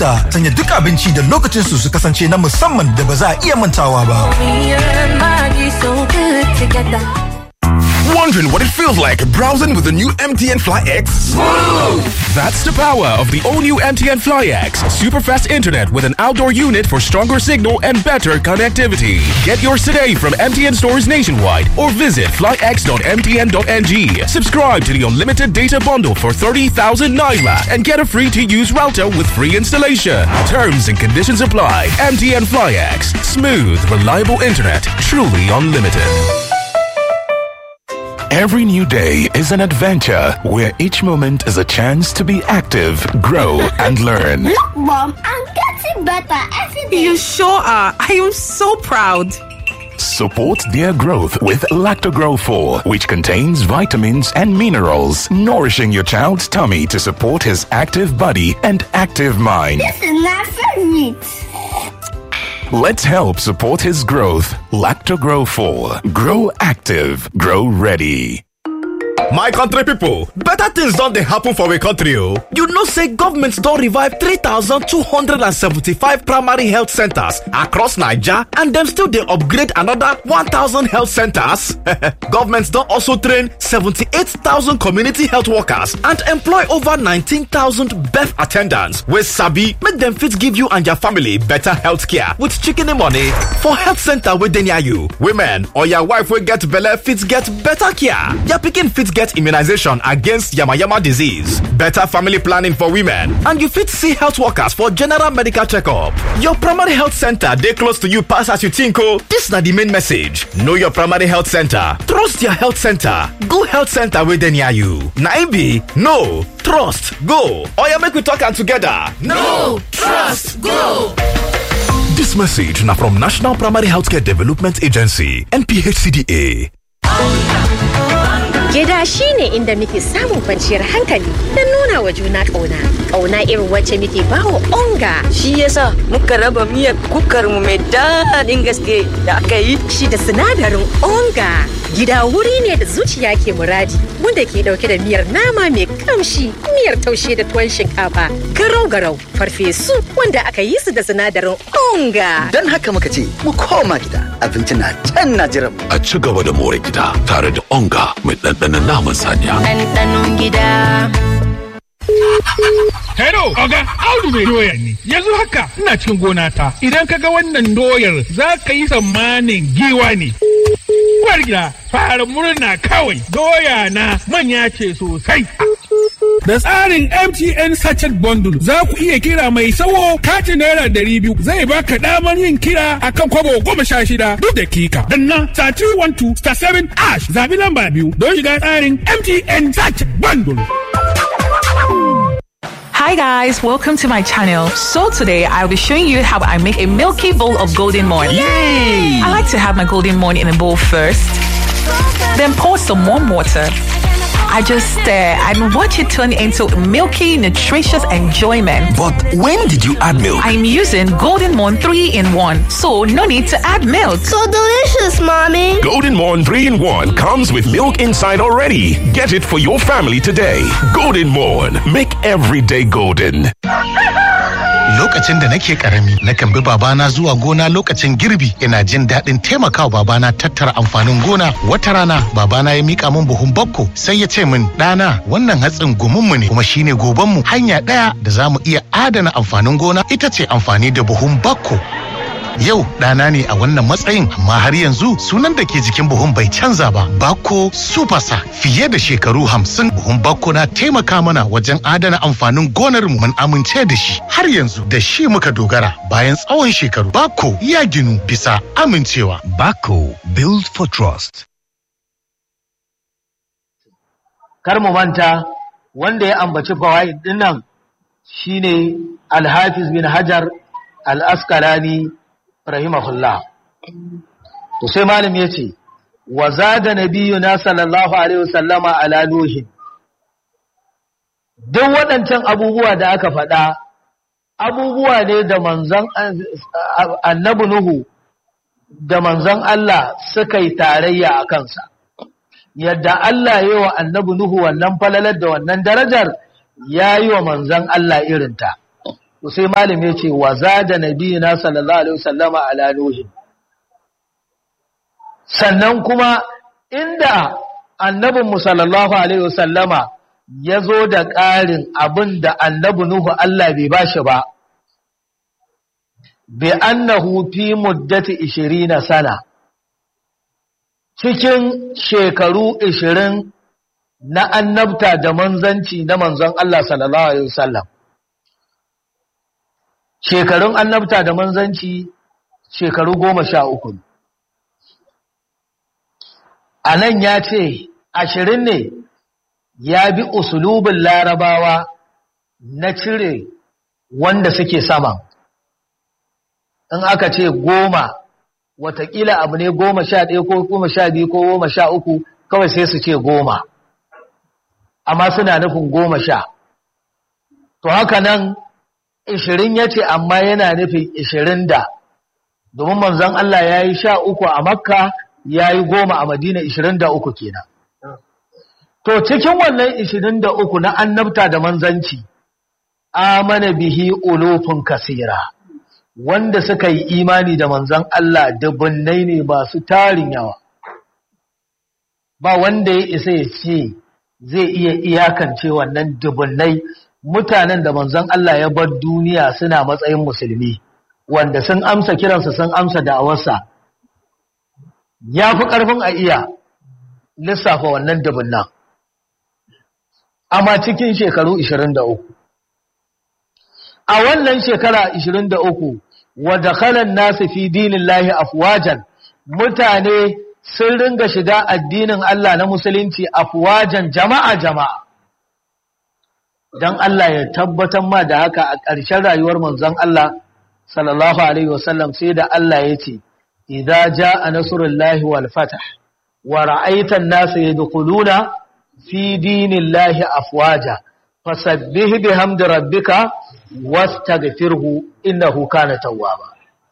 Da sanya duk abinci da lokacin su su kasance na musamman da ba za a iya mantawa ba. Me and Maggie so good together. Wondering what it feels like browsing with the new MTN Fly X? That's the power of the all new MTN Fly X. Super fast internet with an outdoor unit for stronger signal and better connectivity. Get yours today from MTN stores nationwide or visit flyx.mtn.ng. Subscribe to the unlimited data bundle for 30,000 naira and get a free to use router with free installation. Terms and conditions apply. MTN Fly X. Smooth, reliable internet. Truly unlimited. Every new day is an adventure where each moment is a chance to be active, grow, and learn. Look, Mom, I'm getting better every day. You sure are. I am so proud. Support their growth with Lactogrow 4, which contains vitamins and minerals, nourishing your child's tummy to support his active body and active mind. This is my favorite. Let's help support his growth. Lactogrow 4. Grow active. Grow ready. My country people, better things don't they happen for we country oh. You know say government don revive 3,275 primary health centers across Niger and them still they upgrade another 1,000 health centers. government don also train 78,000 community health workers and employ over 19,000 birth attendants wey sabi make them fit give you and your family better health care with chicken money for health center wey dey near you. Women or your wife wey get belle fit get better care. Your pikin fit get immunization against yamayama disease, better family planning for women, and you fit see health workers for general medical checkup. Your primary health center dey close to you pass as you think oh. This na the main message. Know your primary health center. Trust your health center. Go health center wey dey near you. Na im be no trust go. Oya make we talk am together. No trust go. This message na from National Primary Healthcare Development Agency NPHCDA. Gida shi ne inda muke samun kwanciyar hankali don nuna wa juna ƙauna. Ƙauna irin wacce muke bawa onga. Shi yasa muka raba miyar kukar mu mai daɗin gaske da aka yi. Shi da sinadarin onga. Gida wuri ne da zuciya ke muradi wanda ke ɗauke da miyar nama mai kamshi, miyar taushe da tuwon shinkafa, garau-garau, farfesu wanda aka yi su da sinadarin onga. Don haka muka ce mu koma gida abinci na can na jiran mu. A ci gaba da more gida tare da onga mai ɗanɗanon naman saniya. Ɗanɗanon gida. Hello, Oga, Audu mai doya ne. Yanzu haka ina cikin gona ta. Idan ka ga wannan doyar za ka yi tsammanin giwa ne. Uwar gida, fara murna kawai. Doya na manya ce sosai. Da tsarin MTN Sachet Bundle za ku iya kira mai sawo katin naira ɗari biyu zai baka damar yin kira akan kwabo goma sha shida duk dakika. Danna star 312 star 7 ash zabi lamba biyu don shiga tsarin MTN Sachet Bundle. Hi guys, welcome to my channel. So today I'll be showing you how I make a milky bowl of golden morn. Yay! I like to have my golden morn in a bowl first, then pour some warm water. I just stir and watch it turn into milky, nutritious enjoyment. But when did you add milk? I'm using Golden Morn 3 in 1, so no need to add milk. So delicious, Mommy. Golden Morn 3 in 1 comes with milk inside already. Get it for your family today. Golden Morn. Make every day golden. Lokacin da nake karami, nakan bi babana zuwa gona lokacin girbi, ina jin daɗin taimakawa babana tattara amfanin gona. Wata rana, babana ya mika min buhun bakko, sai ya ce min, ɗana, wannan hatsin gumunmu ne, kuma shine gobanmu. Hanya ɗaya da za mu iya adana amfanin gona ita ce amfani da buhun bakko. Yau ɗana ne a wannan matsayin amma har yanzu sunan da ke jikin buhun bai canza ba. Bako Supasa fiye da shekaru hamsin buhun Bako na taimaka mana wajen adana amfanin gonar mu mun amince da shi. Har yanzu da shi muka dogara bayan tsawon shekaru. Bako ya ginu bisa amincewa. Bako Build for Trust. Kar mu manta wanda ya ambaci fawaid dinnan shine Al-Hafiz bin Hajar Al-Asqalani rahimahullah to sai malam yace wa zada nabiyuna sallallahu alaihi wasallama ala nuhin duk waɗancan abubuwa da aka faɗa abubuwa ne da manzon annabi nuhu da manzon Allah suka yi tarayya a kansa yadda Allah ya yi wa annabi nuhu wannan falalar da wannan darajar ya yi wa manzon Allah irinta to sai malami ya ce wa zada nabiyina sallallahu alaihi wasallama ala nuhin sannan kuma inda annabinmu sallallahu alaihi wasallama ya zo da ƙarin abin da annabi Nuhu Allah bai ba shi ba, bi annahu fi muddati ishirina sana, cikin shekaru ishirin na annabta da manzanci na manzon Allah sallallahu Alaihi wasallam. Shekarun annabta da manzanci shekaru goma sha uku. A nan ya ce, ashirin ne ya bi usulubin larabawa na cire wanda suke sama in aka ce goma watakila abu ne goma sha ɗaya ko goma sha biyu ko goma sha uku kawai sai su ce goma amma suna nufin goma sha to haka nan ishirin ya ce amma yana nufin ishirin da domin manzon Allah ya yi sha uku a makka ya yi goma a madina ishirin da uku kenan To cikin wannan ishirin da uku na annabta da manzanci, amana bihi ulufin kasira, wanda suka yi imani da manzan Allah dubunnai ne masu tarin yawa. Ba wanda ya isa ya ce zai iya iyakance wannan dubunnai mutanen da manzan Allah ya bar duniya suna matsayin musulmi, wanda sun amsa kiransa sun amsa da'awarsa. Ya fi ƙarfin a iya lissafa wannan dubunnan. amma cikin shekaru 23 a wannan shekara 23 wa dakhalan nasu fi dinillahi afwajan mutane sun ringa shiga addinin Allah na musulunci afwajan jama'a jama'a dan Allah ya tabbatar ma da haka a ƙarshen rayuwar manzon Allah sallallahu alaihi wasallam sai da Allah ya ce idza jaa nasrullahi wal fath wa ra'aita an-nasa yadkhuluna fi dinillahi afwaja fasabbih bihamdi rabbika wastaghfirhu innahu kana tawwaba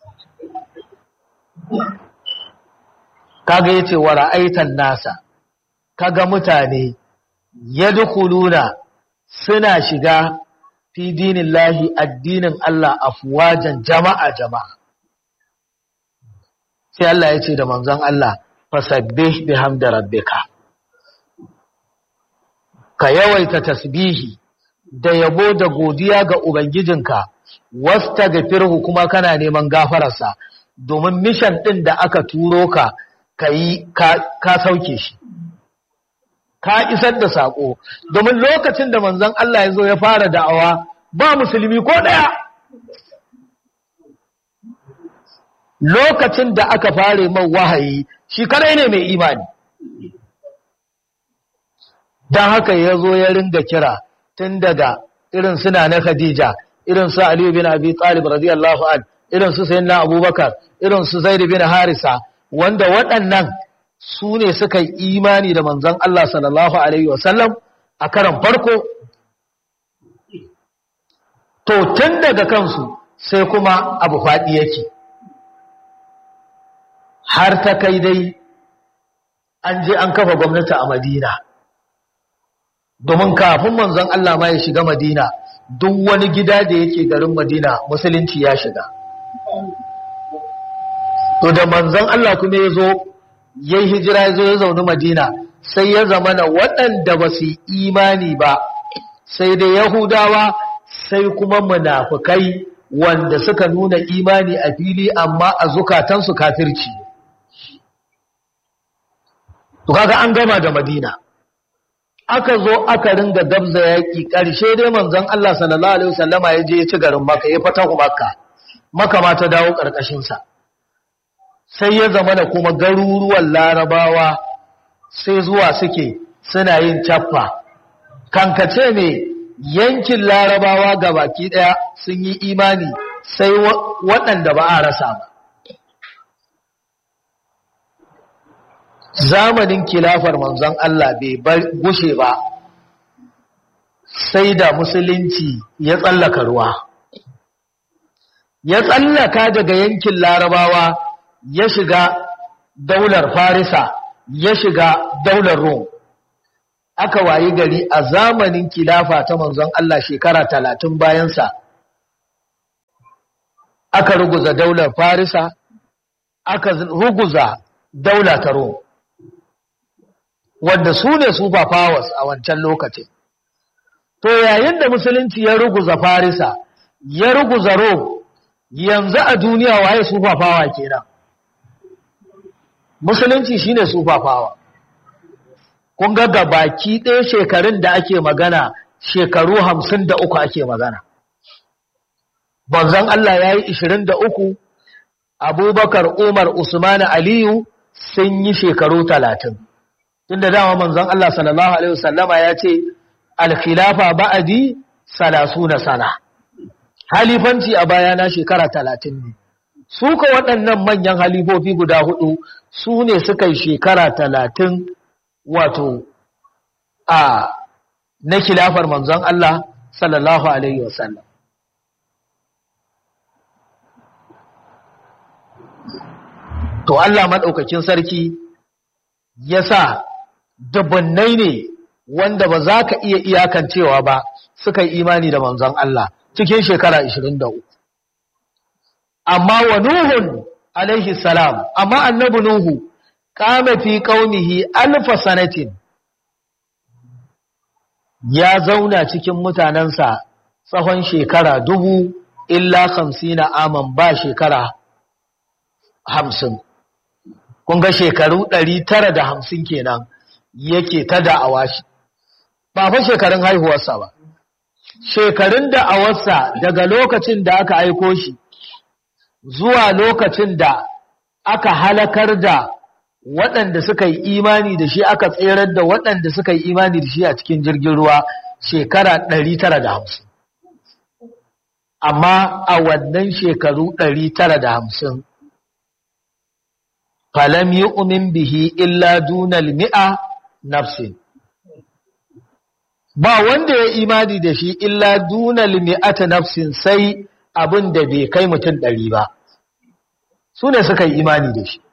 kaga yace wa ra'aitan nasa kaga mutane yadkhuluna suna shiga fi dinillahi addinin Allah afwajan jama'a jama'a sai Allah yace da manzon Allah fasabbih bihamdi rabbika ka yawaita tasbihi da yabo da godiya ga Ubangijinka, wasta ga firhu kuma kana neman gafararsa, domin mishan ɗin da aka turo ka ka yi ka sauke shi. Ka isar da saƙo, domin lokacin da manzon Allah ya zo ya fara da'awa ba musulmi ko ɗaya. Lokacin da aka fare man wahayi, shi kadai ne mai imani. don haka ya zo ya ringa kira tun daga irin suna na Khadija irin su Aliyu bin Abi Talib radiyallahu an irin su Sayyidina Abubakar irin su Zaid bin Harisa wanda waɗannan su ne suka yi imani da manzon Allah sallallahu alaihi wasallam a karan farko to tun daga kansu sai kuma abu faɗi yake har ta kai dai an je an kafa gwamnati a Madina domin kafin manzon Allah ma ya shiga Madina duk wani gida da yake garin Madina musulunci ya shiga to da manzon Allah kuma ya zo yayi hijira ya zo ya zauni Madina sai ya zama na waɗanda ba su imani ba sai da Yahudawa sai kuma munafukai wanda suka nuna imani a fili amma a zukatansu kafirci to kaga an gama da Madina aka zo aka ringa dabza yaƙi ƙarshe dai manzon Allah sallallahu alaihi wasallama ya je ya ci garin Makka ya fata Makka Makka ma ta dawo ƙarƙashin sa sai ya zama da kuma garuruwan Larabawa sai zuwa suke suna yin cappa kankace ne yankin Larabawa gabaki daya sun yi imani sai waɗanda ba a rasa ba zamanin kilafar manzon Allah bai gushe ba sai da musulunci ya tsallaka ruwa ya tsallaka daga yankin larabawa ya shiga daular farisa ya shiga daular rom aka wayi gari a zamanin kilafa ta manzon Allah shekara talatin bayansa aka ruguza daular farisa aka ruguza daula ta Rome wanda su ne super powers a wancan lokacin to yayin da musulunci ya ruguza farisa ya ruguza Rome yanzu a duniya waye super power kenan musulunci shine super power kun ga gabaki ɗaya shekarun da ake magana shekaru hamsin da uku ake magana banzan Allah ya yi ishirin da uku abubakar umar usman aliyu sun yi shekaru talatin tun da dama manzon Allah sallallahu alaihi wasallama ya ce alkhilafa ba'adi salasu na sana halifanci a bayana shekara talatin ne su ka waɗannan manyan halifofi guda hudu su ne suka yi shekara talatin wato a na khilafar manzon Allah sallallahu alaihi wasallam to Allah maɗaukakin sarki ya sa dubunnai ne wanda ba za ka iya iyakancewa ba suka yi imani da manzon Allah cikin shekara 23 amma wa nuhun alaihi salam amma annabi nuhu kama fi kaunihi alfa sanatin ya zauna cikin mutanensa tsawon shekara dubu illa hamsina aman ba shekara hamsin kun ga shekaru ɗari tara da hamsin kenan yake ta da'awa shi ba fa shekarun haihuwarsa ba shekarun da'awarsa daga lokacin da aka aiko shi zuwa lokacin da aka halakar da waɗanda suka yi imani da shi aka tserar da waɗanda suka yi imani da shi a cikin jirgin ruwa shekara ɗari tara da hamsin amma a wannan shekaru ɗari tara da hamsin falam yi umin bihi illa dunal mi'a nafsin ba wanda ya imani da shi illa dunal mi'ata nafsin sai abin da bai kai mutum ɗari ba su ne suka yi imani da shi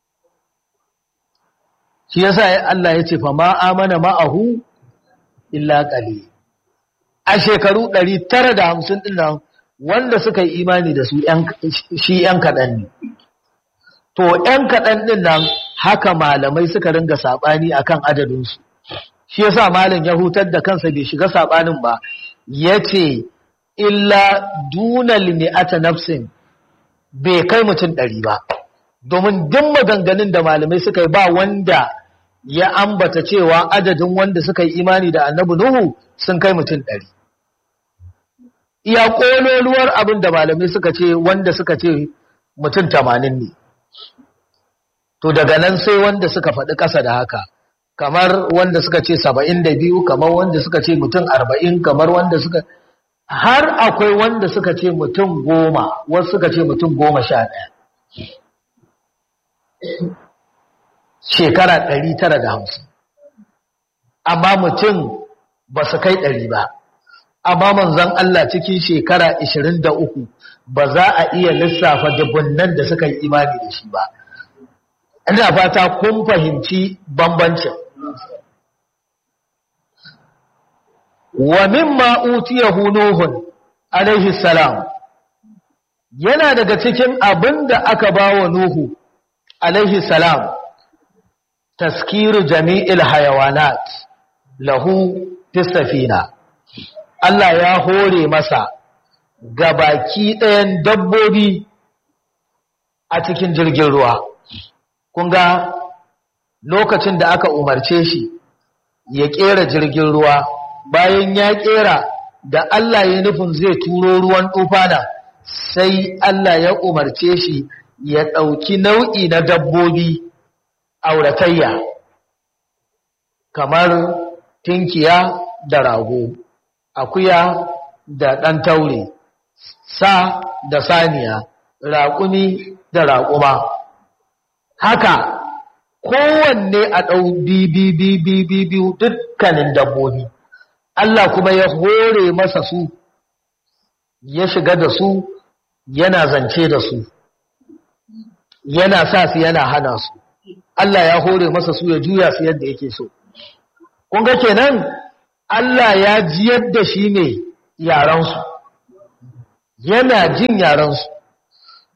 shi yasa Allah ya ce fa ma amana ma'ahu illa qali a shekaru 950 din nan wanda suka yi imani da su shi yan kaɗan ne to yan kaɗan din nan haka malamai suka ringa saɓani akan adadinsu shi yasa malam ya hutar da kansa bai shiga saɓanin ba ya ce illa dunal mi'ata nafsin bai kai mutum ɗari ba domin duk maganganun da malamai suka yi ba wanda ya ambata cewa adadin wanda suka yi imani da annabi Nuhu sun kai mutum ɗari. Iya ƙololuwar abin da malamai suka ce wanda suka ce mutum tamanin ne. To daga nan sai wanda suka faɗi ƙasa da haka, kamar wanda suka ce saba'in da biyu, kamar wanda suka ce mutum arba'in, kamar wanda suka har akwai wanda suka ce mutum goma, wasu suka ce mutum goma sha ɗaya. shekara ɗari tara da hamsin amma mutum ba su kai ɗari ba amma manzon Allah cikin shekara ishirin da uku ba za a iya lissafa dubunnan da suka yi imani da shi ba ina fata kun fahimci bambancin wa mimma utiyahu nuhun alaihi salam yana daga cikin abin da aka ba wa nuhu alaihi salam taskiru jami'il hayawanat lahu safina Allah ya hore masa gabaki ɗayan dabbobi a cikin jirgin ruwa kun ga lokacin da aka umarce shi ya ƙera jirgin ruwa bayan ya ƙera da Allah ya nufin zai turo ruwan tufana sai Allah ya umarce shi ya ɗauki nau'i na dabbobi auratayya kamar tinkiya da rago akuya da ɗan taure sa da saniya raƙumi da raƙuma haka kowanne a ɗau biyu dukkanin dabbobi Allah kuma ya hore masa su ya shiga da su yana zance da su yana sa su yana hana su Allah ya hore masa su ya juya su yadda yake so kun ga kenan Allah ya ji yadda shi ne yaransu yana jin yaransu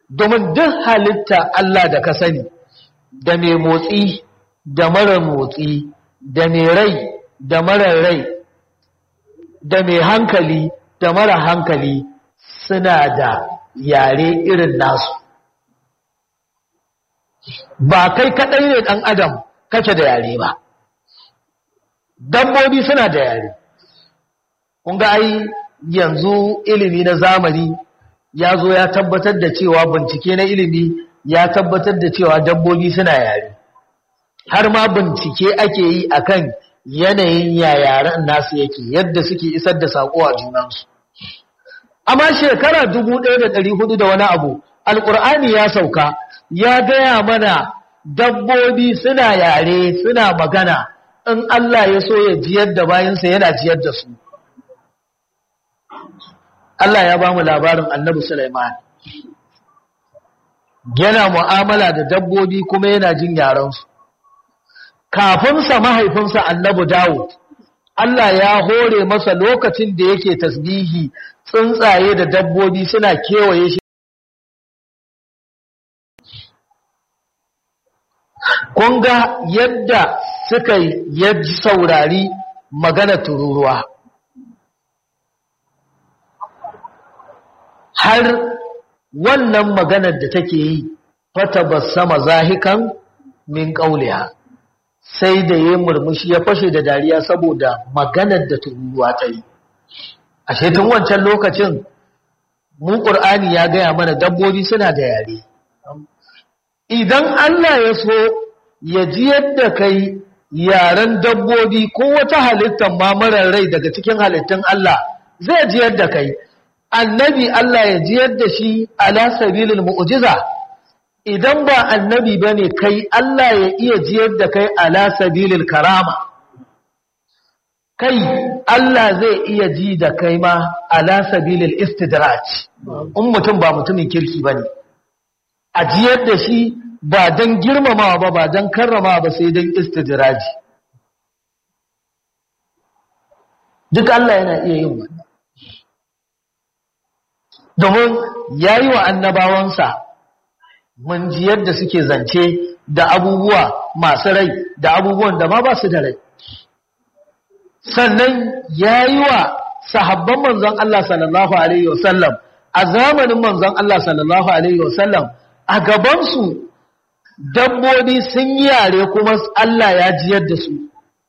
domin duk halitta Allah da ka sani da mai motsi da mara motsi da mai rai da mara rai da mai hankali da mara hankali suna da yare irin nasu ba kai kaɗai ne ɗan adam kake da yare ba dabbobi suna da yare kun ga ai yanzu ilimi na zamani ya zo ya tabbatar da cewa bincike na ilimi ya tabbatar da cewa dabbobi suna yare har ma bincike ake yi akan yanayin yayaren nasu yake yadda suke isar da saƙo a junansu amma shekara dubu ɗaya da ɗari hudu da wani abu alƙur'ani ya sauka ya gaya mana dabbobi suna yare suna magana in Allah ya so ya jiyar da bayansa yana jiyar da su Allah ya ba mu labarin annabi Sulaiman yana mu'amala da dabbobi kuma yana jin yarensu kafinsa mahaifinsa annabi Dawud Allah ya hore masa lokacin da yake tasbihi tsuntsaye da dabbobi suna kewaye shi kun ga yadda suka yi saurari magana tururuwa har wannan maganar da take yi fata sama zahikan min ƙauliya sai da ya murmushi ya fashe da dariya saboda maganar da tururuwa ta yi a tun wancan lokacin mu ƙur'ani ya gaya mana dabbobi suna da yare idan Allah ya so ya ji yadda kai yaren dabbobi ko wata halittar ma marar rai daga cikin halittun Allah zai ji yadda kai annabi Allah ya ji yadda shi ala sabilil mu'jiza idan ba annabi bane kai Allah ya iya ji yadda kai ala sabilil karama kai Allah zai iya ji da kai ma ala sabilil istidraj in mutum ba mutumin kirki bane a ji yadda shi ba don girmamawa ba ba don karrama ba sai don istidraji duk Allah yana iya yin wannan domin ya yi wa annabawansa mun ji yadda suke zance da abubuwa masu rai da abubuwan da ma ba su da rai sannan ya yi wa sahabban manzon Allah sallallahu Alaihi wasallam a zamanin manzon Allah sallallahu Alaihi wasallam a gabansu dabbobi sun yi yare kuma Allah ya jiyar da su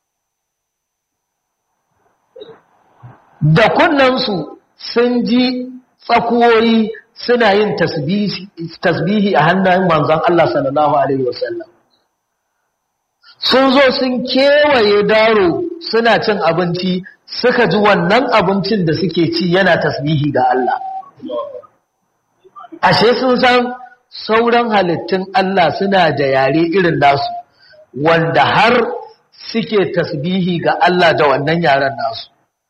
da kunnansu sun ji tsakuwoyi suna yin tasbihi a hannun manzon Allah sallallahu Alaihi wasallam sun zo sun kewaye daro suna cin abinci suka ji wannan abincin da suke ci yana tasbihi ga Allah ashe sun san sauran halittun Allah suna da yare irin nasu wanda har suke tasbihi ga Allah da wannan yaren nasu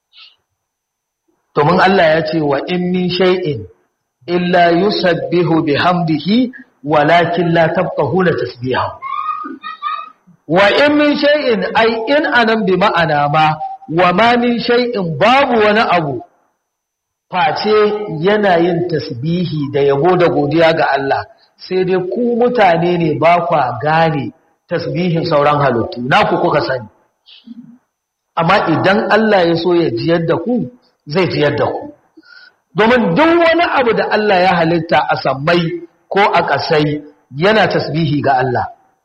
domin Allah ya ce wa in min shay'in illa yusabbihu bihamdihi walakin la tafqahuna tasbihahu wa in min shay'in ai in anan bi ma'ana ma wa ma min shay'in babu wani abu face yana yin tasbihi da yabo da godiya ga Allah sai dai ku mutane ne ba kwa gane tasbihin sauran halittu naku kuka sani amma idan Allah ya so ya jiyar da ku zai jiyar da ku domin duk wani abu da Allah ya halitta a sammai ko a ƙasai yana tasbihi ga Allah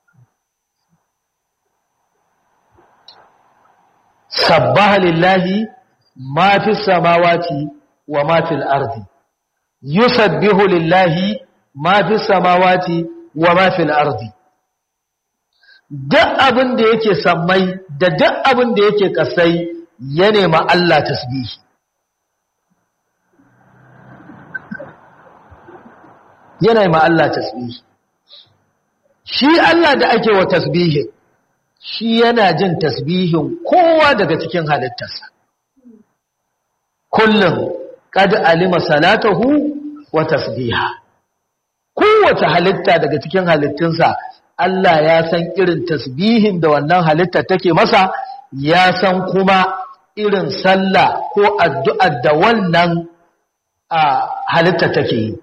sabbaha lillahi ma fi samawati wa ma fil ardi yusabbihu lillahi ma fi samawati wa ma fil ardi duk abin da yake sammai da duk abin da yake kasai ya nema Allah tasbihi ya nema Allah tasbihi shi Allah da ake wa tasbihin shi yana jin tasbihin kowa daga cikin halittarsa kullum kad alima salatahu wa tasbiha kowace halitta daga cikin halittunsa Allah ya san irin tasbihin da wannan halitta take masa ya san kuma irin sallah ko addu'ar da wannan halitta take yi